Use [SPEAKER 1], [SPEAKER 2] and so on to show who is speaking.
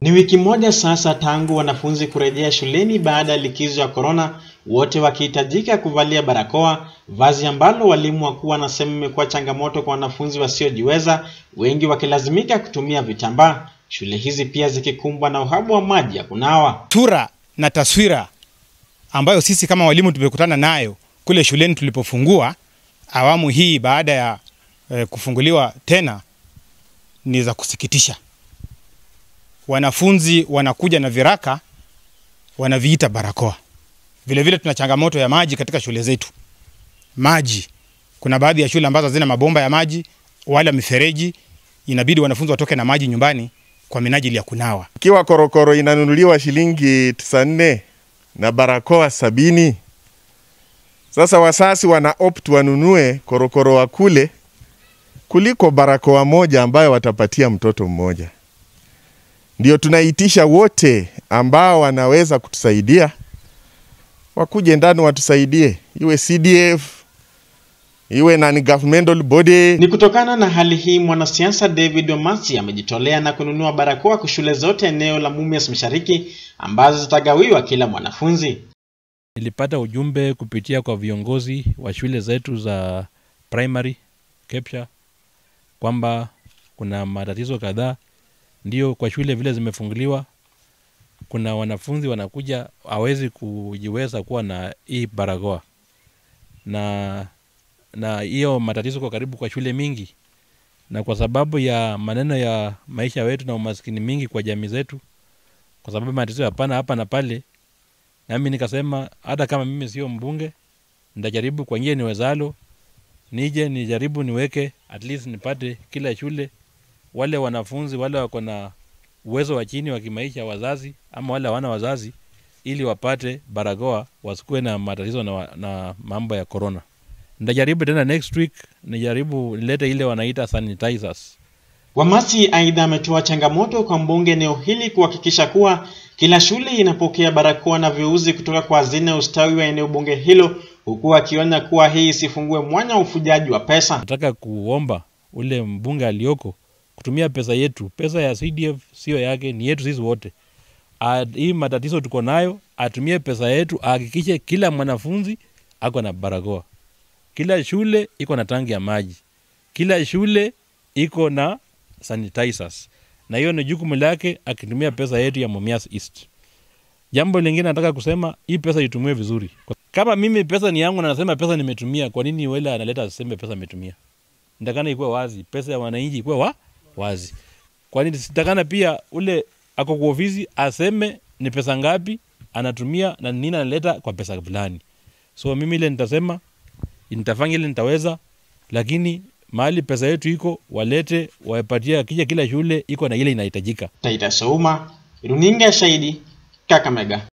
[SPEAKER 1] Ni wiki moja sasa tangu wanafunzi kurejea shuleni baada ya likizo ya korona, wote wakihitajika kuvalia barakoa, vazi ambalo walimu wakuu wanasema imekuwa changamoto kwa wanafunzi wasiojiweza, wengi wakilazimika kutumia vitambaa, shule hizi pia zikikumbwa na uhaba wa maji ya kunawa.
[SPEAKER 2] Sura na taswira ambayo sisi kama walimu tumekutana nayo kule shuleni tulipofungua awamu hii baada ya eh, kufunguliwa tena ni za kusikitisha. Wanafunzi wanakuja na viraka wanaviita barakoa. Vile vile tuna changamoto ya maji katika shule zetu. Maji, kuna baadhi ya shule ambazo hazina mabomba ya maji wala mifereji, inabidi wanafunzi watoke na maji nyumbani kwa minajili ya kunawa.
[SPEAKER 3] Ikiwa korokoro inanunuliwa shilingi tisa nne na barakoa sabini, sasa wasasi wana opt wanunue korokoro wa kule kuliko barakoa moja ambayo watapatia mtoto mmoja. Ndio tunaitisha wote ambao wanaweza kutusaidia wakuje ndani watusaidie, iwe CDF iwe non governmental body.
[SPEAKER 1] Ni kutokana na hali hii, mwanasiasa David Omasi amejitolea na kununua barakoa kwa shule zote eneo la Mumias Mashariki ambazo zitagawiwa kila mwanafunzi.
[SPEAKER 4] Nilipata ujumbe kupitia kwa viongozi wa shule zetu za primary Kepsha kwamba kuna matatizo kadhaa, ndio kwa shule vile zimefunguliwa, kuna wanafunzi wanakuja hawezi kujiweza kuwa na hii barakoa, na na hiyo matatizo kwa karibu kwa shule mingi, na kwa sababu ya maneno ya maisha wetu na umaskini mingi kwa jamii zetu, kwa sababu matatizo hapana hapa na pale, nami nikasema hata kama mimi sio mbunge, nitajaribu kwa njia niwezalo, nije nijaribu niweke at least nipate kila shule wale wanafunzi wale wako na uwezo wa chini wa kimaisha, wazazi ama wale hawana wazazi, ili wapate barakoa, wasikuwe na matatizo na, na mambo ya corona. Nitajaribu tena next week, nijaribu nilete ile wanaita sanitizers.
[SPEAKER 1] Wamasi aidha ametoa changamoto kwa mbunge eneo hili kuhakikisha kuwa kila shule inapokea barakoa na viuzi kutoka kwa hazina ya ustawi wa eneo bunge hilo, huku akionya kuwa hii isifungue mwanya wa ufujaji wa pesa.
[SPEAKER 4] Nataka kuomba ule mbunge alioko kutumia pesa yetu, pesa ya CDF sio yake, ni yetu sisi wote. A, hii matatizo tuko nayo, atumie pesa yetu, ahakikishe kila mwanafunzi ako na barakoa, kila shule iko na tangi ya maji, kila shule iko na sanitizers, na hiyo ni jukumu lake akitumia pesa yetu ya Mumias East. Jambo lingine nataka kusema, hii pesa itumiwe vizuri. Kama mimi pesa ni yangu na nasema pesa nimetumia, kwa nini wele analeta aseme pesa ametumia? Nitakana ikuwe wazi, pesa ya wananchi ikuwe wa wazi. Kwani sitakana pia ule ako kwa ofisi aseme ni pesa ngapi anatumia na nini analeta kwa pesa fulani. So mimi ile nitasema nitafanya ile nitaweza, lakini mahali pesa yetu iko walete wapatie, akija kila shule iko na ile inahitajika.
[SPEAKER 1] Taita Souma, runinga ya Shahidi, Kakamega.